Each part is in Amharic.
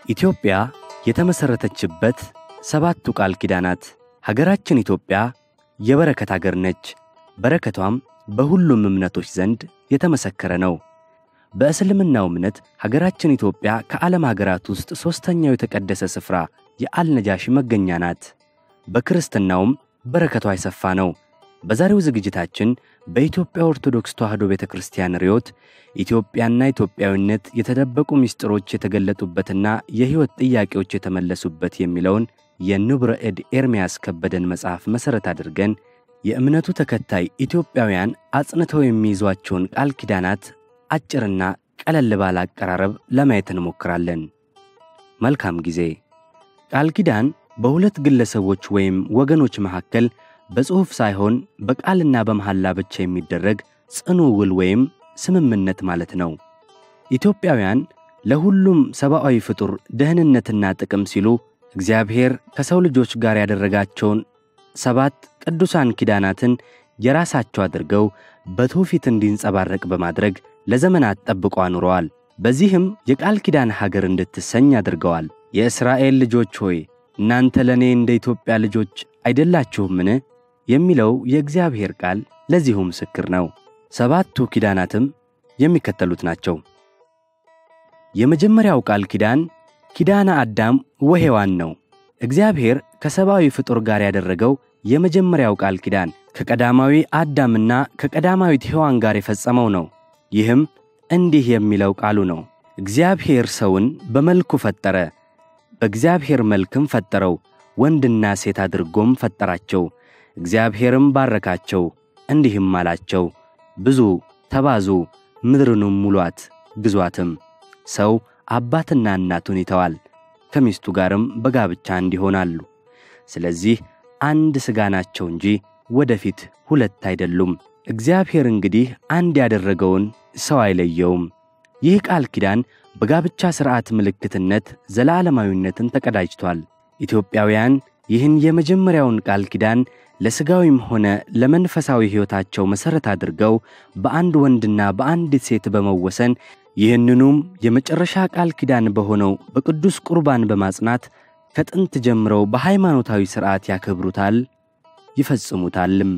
ኢትዮጵያ የተመሠረተችበት ሰባቱ ቃል ኪዳናት። ሀገራችን ኢትዮጵያ የበረከት አገር ነች። በረከቷም በሁሉም እምነቶች ዘንድ የተመሰከረ ነው። በእስልምናው እምነት ሀገራችን ኢትዮጵያ ከዓለም ሀገራት ውስጥ ሦስተኛው የተቀደሰ ስፍራ የአልነጃሺ መገኛ ናት። በክርስትናውም በረከቷ የሰፋ ነው። በዛሬው ዝግጅታችን በኢትዮጵያ ኦርቶዶክስ ተዋሕዶ ቤተ ክርስቲያን ርዮት ኢትዮጵያና ኢትዮጵያዊነት የተደበቁ ምስጢሮች የተገለጡበትና የሕይወት ጥያቄዎች የተመለሱበት የሚለውን የንቡረ እድ ኤርምያስ ከበደን መጽሐፍ መሠረት አድርገን የእምነቱ ተከታይ ኢትዮጵያውያን አጽንተው የሚይዟቸውን ቃል ኪዳናት አጭርና ቀለል ባለ አቀራረብ ለማየት እንሞክራለን። መልካም ጊዜ። ቃል ኪዳን በሁለት ግለሰቦች ወይም ወገኖች መካከል በጽሑፍ ሳይሆን በቃልና በመሐላ ብቻ የሚደረግ ጽኑ ውል ወይም ስምምነት ማለት ነው። ኢትዮጵያውያን ለሁሉም ሰብአዊ ፍጡር ደህንነትና ጥቅም ሲሉ እግዚአብሔር ከሰው ልጆች ጋር ያደረጋቸውን ሰባት ቅዱሳን ኪዳናትን የራሳቸው አድርገው በትውፊት እንዲንጸባረቅ በማድረግ ለዘመናት ጠብቆ አኑረዋል። በዚህም የቃል ኪዳን ሀገር እንድትሰኝ አድርገዋል። የእስራኤል ልጆች ሆይ እናንተ ለእኔ እንደ ኢትዮጵያ ልጆች አይደላችሁምን? የሚለው የእግዚአብሔር ቃል ለዚሁ ምስክር ነው። ሰባቱ ኪዳናትም የሚከተሉት ናቸው። የመጀመሪያው ቃል ኪዳን ኪዳነ አዳም ወሔዋን ነው። እግዚአብሔር ከሰብአዊ ፍጡር ጋር ያደረገው የመጀመሪያው ቃል ኪዳን ከቀዳማዊ አዳምና ከቀዳማዊት ሔዋን ጋር የፈጸመው ነው። ይህም እንዲህ የሚለው ቃሉ ነው። እግዚአብሔር ሰውን በመልኩ ፈጠረ፣ በእግዚአብሔር መልክም ፈጠረው፣ ወንድና ሴት አድርጎም ፈጠራቸው። እግዚአብሔርም ባረካቸው፣ እንዲህም አላቸው፣ ብዙ ተባዙ፣ ምድርንም ሙሏት፣ ግዟትም። ሰው አባትና እናቱን ይተዋል፣ ከሚስቱ ጋርም በጋብቻ እንዲሆናሉ። ስለዚህ አንድ ሥጋ ናቸው እንጂ ወደፊት ሁለት አይደሉም። እግዚአብሔር እንግዲህ አንድ ያደረገውን ሰው አይለየውም። ይህ ቃል ኪዳን በጋብቻ ሥርዓት ምልክትነት ዘላለማዊነትን ተቀዳጅቷል። ኢትዮጵያውያን ይህን የመጀመሪያውን ቃል ኪዳን ለሥጋዊም ሆነ ለመንፈሳዊ ሕይወታቸው መሠረት አድርገው በአንድ ወንድና በአንዲት ሴት በመወሰን ይህንኑም የመጨረሻ ቃል ኪዳን በሆነው በቅዱስ ቁርባን በማጽናት ከጥንት ጀምረው በሃይማኖታዊ ሥርዓት ያከብሩታል ይፈጽሙታልም።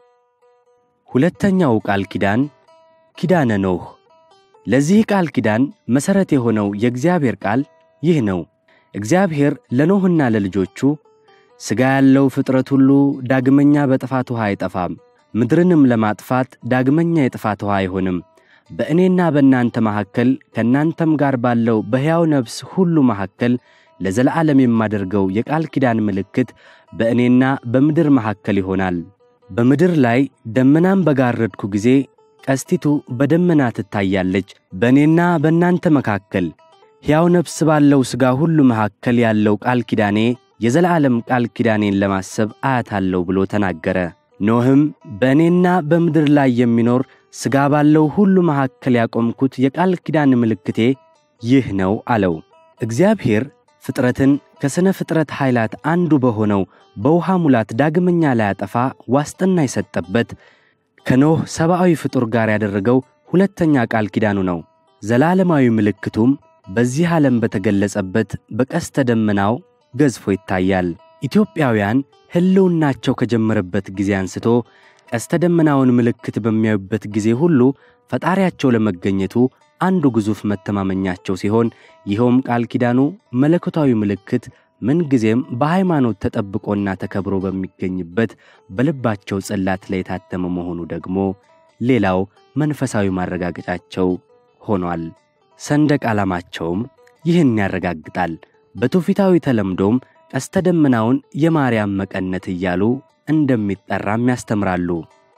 ሁለተኛው ቃል ኪዳን ኪዳነ ኖህ። ለዚህ ቃል ኪዳን መሠረት የሆነው የእግዚአብሔር ቃል ይህ ነው። እግዚአብሔር ለኖህና ለልጆቹ ሥጋ ያለው ፍጥረት ሁሉ ዳግመኛ በጥፋት ውኃ አይጠፋም፣ ምድርንም ለማጥፋት ዳግመኛ የጥፋት ውኃ አይሆንም። በእኔና በእናንተ መካከል ከእናንተም ጋር ባለው በሕያው ነፍስ ሁሉ መካከል ለዘለዓለም የማደርገው የቃል ኪዳን ምልክት በእኔና በምድር መካከል ይሆናል። በምድር ላይ ደመናም በጋረድኩ ጊዜ ቀስቲቱ በደመና ትታያለች። በእኔና በእናንተ መካከል ሕያው ነፍስ ባለው ሥጋ ሁሉ መካከል ያለው ቃል ኪዳኔ የዘላለም ቃል ኪዳኔን ለማሰብ አያታለሁ ብሎ ተናገረ። ኖህም በእኔና በምድር ላይ የሚኖር ሥጋ ባለው ሁሉ መካከል ያቆምኩት የቃል ኪዳን ምልክቴ ይህ ነው አለው። እግዚአብሔር ፍጥረትን ከሥነ ፍጥረት ኃይላት አንዱ በሆነው በውሃ ሙላት ዳግመኛ ላያጠፋ ዋስትና የሰጠበት ከኖህ ሰብአዊ ፍጡር ጋር ያደረገው ሁለተኛ ቃል ኪዳኑ ነው። ዘላለማዊ ምልክቱም በዚህ ዓለም በተገለጸበት በቀስተ ደመናው ገዝፎ ይታያል። ኢትዮጵያውያን ሕልውናቸው ከጀመረበት ጊዜ አንስቶ ቀስተ ደመናውን ምልክት በሚያዩበት ጊዜ ሁሉ ፈጣሪያቸው ለመገኘቱ አንዱ ግዙፍ መተማመኛቸው ሲሆን ይኸውም ቃል ኪዳኑ መለኮታዊ ምልክት ምንጊዜም በሃይማኖት ተጠብቆና ተከብሮ በሚገኝበት በልባቸው ጽላት ላይ የታተመ መሆኑ ደግሞ ሌላው መንፈሳዊ ማረጋገጫቸው ሆኗል። ሰንደቅ ዓላማቸውም ይህን ያረጋግጣል። በትውፊታዊ ተለምዶም ቀስተ ደመናውን የማርያም መቀነት እያሉ እንደሚጠራም ያስተምራሉ።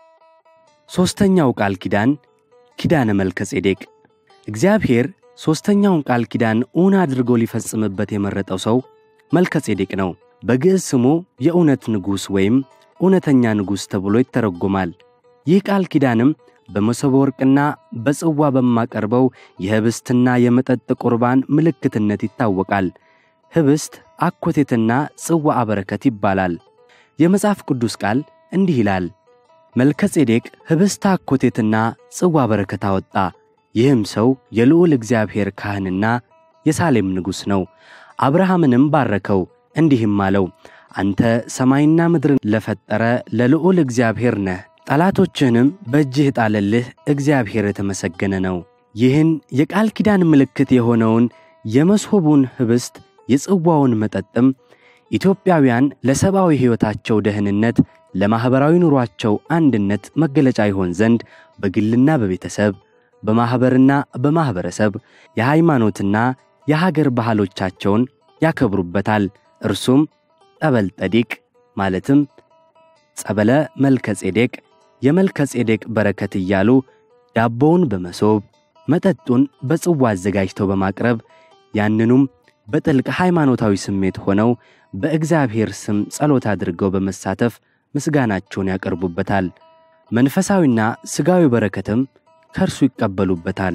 ሦስተኛው ቃል ኪዳን ኪዳነ መልከ ጼዴቅ እግዚአብሔር ሦስተኛውን ቃል ኪዳን እውን አድርጎ ሊፈጽምበት የመረጠው ሰው መልከ ጼዴቅ ነው። በግዕዝ ስሙ የእውነት ንጉሥ ወይም እውነተኛ ንጉሥ ተብሎ ይተረጎማል። ይህ ቃል ኪዳንም በመሶበ ወርቅና በጽዋ በማቀርበው የህብስትና የመጠጥ ቁርባን ምልክትነት ይታወቃል። ህብስት አኮቴትና ጽዋ አበረከት ይባላል። የመጽሐፍ ቅዱስ ቃል እንዲህ ይላል፣ መልከ ጼዴቅ ህብስት አኮቴትና ጽዋ በረከት አወጣ። ይህም ሰው የልዑል እግዚአብሔር ካህንና የሳሌም ንጉሥ ነው። አብርሃምንም ባረከው፣ እንዲህም አለው አንተ ሰማይና ምድርን ለፈጠረ ለልዑል እግዚአብሔር ነህ። ጠላቶችህንም በእጅህ ጣለልህ፣ እግዚአብሔር የተመሰገነ ነው። ይህን የቃል ኪዳን ምልክት የሆነውን የመሶቡን ኅብስት የጽዋውን መጠጥም ኢትዮጵያውያን ለሰብአዊ ሕይወታቸው ደህንነት፣ ለማኅበራዊ ኑሯቸው አንድነት መገለጫ ይሆን ዘንድ በግልና በቤተሰብ በማኅበርና በማኅበረሰብ የሃይማኖትና የሀገር ባህሎቻቸውን ያከብሩበታል። እርሱም ጠበል ጠዲቅ ማለትም ጸበለ መልከ ጼዴቅ፣ የመልከ ጼዴቅ በረከት እያሉ ዳቦውን በመሶብ መጠጡን በጽዋ አዘጋጅተው በማቅረብ ያንኑም በጥልቅ ሃይማኖታዊ ስሜት ሆነው በእግዚአብሔር ስም ጸሎት አድርገው በመሳተፍ ምስጋናቸውን ያቀርቡበታል። መንፈሳዊና ሥጋዊ በረከትም ከእርሱ ይቀበሉበታል።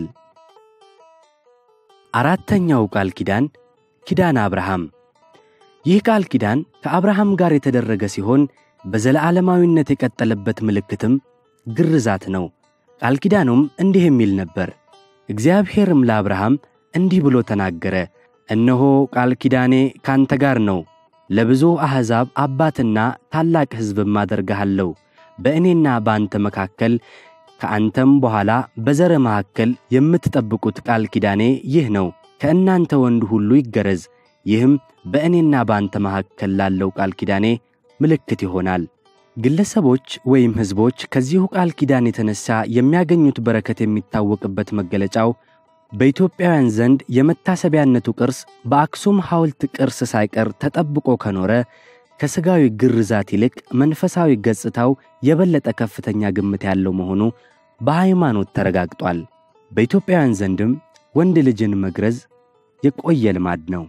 አራተኛው ቃል ኪዳን ኪዳን አብርሃም። ይህ ቃል ኪዳን ከአብርሃም ጋር የተደረገ ሲሆን በዘለዓለማዊነት የቀጠለበት ምልክትም ግርዛት ነው። ቃል ኪዳኑም እንዲህ የሚል ነበር። እግዚአብሔርም ለአብርሃም እንዲህ ብሎ ተናገረ፣ እነሆ ቃል ኪዳኔ ካንተ ጋር ነው፣ ለብዙ አሕዛብ አባትና ታላቅ ሕዝብም አደርግሃለሁ። በእኔና በአንተ መካከል ከአንተም በኋላ በዘረ መካከል የምትጠብቁት ቃል ኪዳኔ ይህ ነው። ከእናንተ ወንድ ሁሉ ይገረዝ። ይህም በእኔና በአንተ መካከል ላለው ቃል ኪዳኔ ምልክት ይሆናል። ግለሰቦች ወይም ሕዝቦች ከዚሁ ቃል ኪዳን የተነሣ የሚያገኙት በረከት የሚታወቅበት መገለጫው በኢትዮጵያውያን ዘንድ የመታሰቢያነቱ ቅርስ በአክሱም ሐውልት ቅርስ ሳይቀር ተጠብቆ ከኖረ ከሥጋዊ ግርዛት ይልቅ መንፈሳዊ ገጽታው የበለጠ ከፍተኛ ግምት ያለው መሆኑ በሃይማኖት ተረጋግጧል። በኢትዮጵያውያን ዘንድም ወንድ ልጅን መግረዝ የቆየ ልማድ ነው።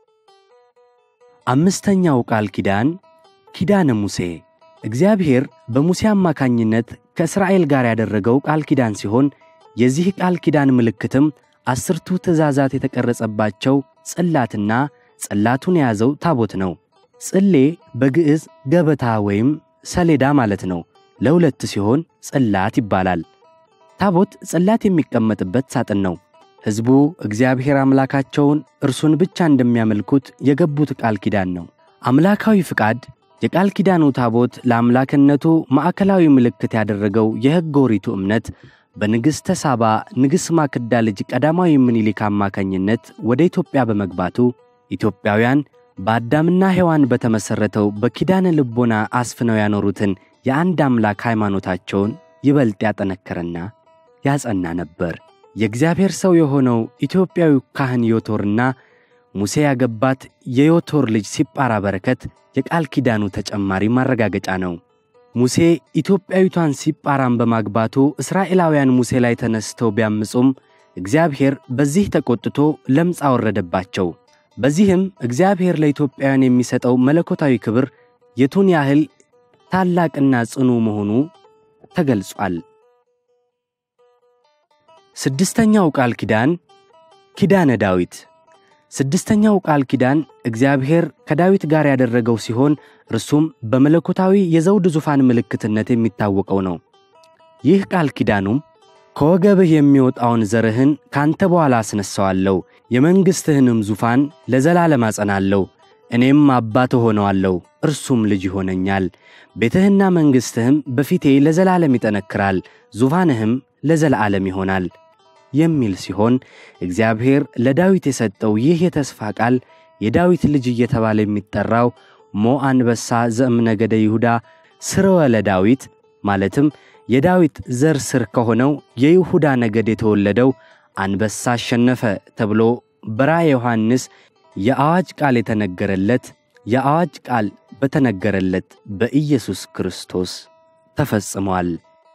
አምስተኛው ቃል ኪዳን ኪዳነ ሙሴ እግዚአብሔር በሙሴ አማካኝነት ከእስራኤል ጋር ያደረገው ቃል ኪዳን ሲሆን የዚህ ቃል ኪዳን ምልክትም አስርቱ ትእዛዛት የተቀረጸባቸው ጽላትና ጽላቱን የያዘው ታቦት ነው። ጽሌ በግዕዝ ገበታ ወይም ሰሌዳ ማለት ነው። ለሁለት ሲሆን ጽላት ይባላል። ታቦት ጽላት የሚቀመጥበት ሳጥን ነው። ሕዝቡ እግዚአብሔር አምላካቸውን እርሱን ብቻ እንደሚያመልኩት የገቡት ቃል ኪዳን ነው። አምላካዊ ፍቃድ የቃል ኪዳኑ ታቦት ለአምላክነቱ ማዕከላዊ ምልክት ያደረገው የሕገ ኦሪቱ እምነት በንግሥተ ሳባ ንግሥ ማክዳ ልጅ ቀዳማዊ ምኒልክ አማካኝነት ወደ ኢትዮጵያ በመግባቱ ኢትዮጵያውያን በአዳምና ሔዋን በተመሠረተው በኪዳነ ልቦና አስፍነው ያኖሩትን የአንድ አምላክ ሃይማኖታቸውን ይበልጥ ያጠነከረና ያጸና ነበር። የእግዚአብሔር ሰው የሆነው ኢትዮጵያዊ ካህን ዮቶርና ሙሴ ያገባት የዮቶር ልጅ ሲጳራ በረከት የቃል ኪዳኑ ተጨማሪ ማረጋገጫ ነው። ሙሴ ኢትዮጵያዊቷን ሲጳራን በማግባቱ እስራኤላውያን ሙሴ ላይ ተነስተው ቢያምፁም እግዚአብሔር በዚህ ተቆጥቶ ለምጽ አወረደባቸው። በዚህም እግዚአብሔር ለኢትዮጵያውያን የሚሰጠው መለኮታዊ ክብር የቱን ያህል ታላቅና ጽኑ መሆኑ ተገልጿል። ስድስተኛው ቃል ኪዳን ኪዳነ ዳዊት። ስድስተኛው ቃል ኪዳን እግዚአብሔር ከዳዊት ጋር ያደረገው ሲሆን እርሱም በመለኮታዊ የዘውድ ዙፋን ምልክትነት የሚታወቀው ነው። ይህ ቃል ኪዳኑም ከወገብህ የሚወጣውን ዘርህን ካንተ በኋላ አስነሣዋለሁ፣ የመንግሥትህንም ዙፋን ለዘላለም አጸናለሁ፣ እኔም አባት እሆነዋለሁ፣ እርሱም ልጅ ይሆነኛል። ቤትህና መንግሥትህም በፊቴ ለዘላለም ይጠነክራል፣ ዙፋንህም ለዘላለም ይሆናል የሚል ሲሆን እግዚአብሔር ለዳዊት የሰጠው ይህ የተስፋ ቃል የዳዊት ልጅ እየተባለ የሚጠራው ሞ አንበሳ ዘእምነገደ ይሁዳ ስርወ ለዳዊት ማለትም የዳዊት ዘር ስር ከሆነው የይሁዳ ነገድ የተወለደው አንበሳ አሸነፈ ተብሎ በራእየ ዮሐንስ የአዋጅ ቃል የተነገረለት የአዋጅ ቃል በተነገረለት በኢየሱስ ክርስቶስ ተፈጽሟል።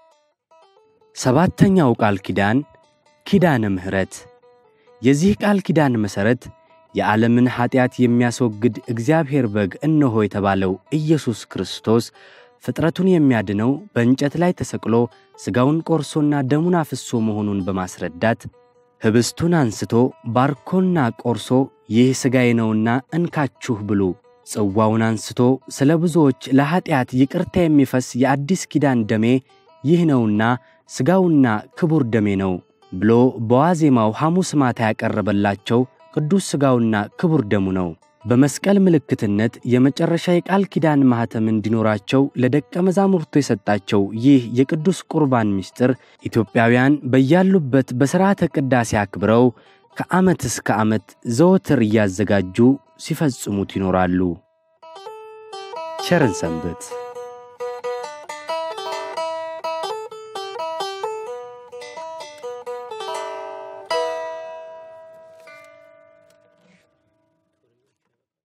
ሰባተኛው ቃል ኪዳን ኪዳነ ምሕረት። የዚህ ቃል ኪዳን መሠረት የዓለምን ኀጢአት የሚያስወግድ እግዚአብሔር በግ እነሆ የተባለው ኢየሱስ ክርስቶስ ፍጥረቱን የሚያድነው በእንጨት ላይ ተሰቅሎ ሥጋውን ቆርሶና ደሙን አፍሶ መሆኑን በማስረዳት ኅብስቱን አንስቶ ባርኮና ቆርሶ ይህ ሥጋዬ ነውና እንካችሁ ብሉ፣ ጽዋውን አንስቶ ስለ ብዙዎች ለኀጢአት ይቅርታ የሚፈስ የአዲስ ኪዳን ደሜ ይህ ነውና ሥጋውና ክቡር ደሜ ነው ብሎ በዋዜማው ሐሙስ ማታ ያቀረበላቸው ቅዱስ ሥጋውና ክቡር ደሙ ነው። በመስቀል ምልክትነት የመጨረሻ የቃል ኪዳን ማኅተም እንዲኖራቸው ለደቀ መዛሙርቱ የሰጣቸው ይህ የቅዱስ ቁርባን ምስጢር ኢትዮጵያውያን በያሉበት በሥርዓተ ቅዳሴ አክብረው ከዓመት እስከ ዓመት ዘወትር እያዘጋጁ ሲፈጽሙት ይኖራሉ። ቸርን ሰንብት።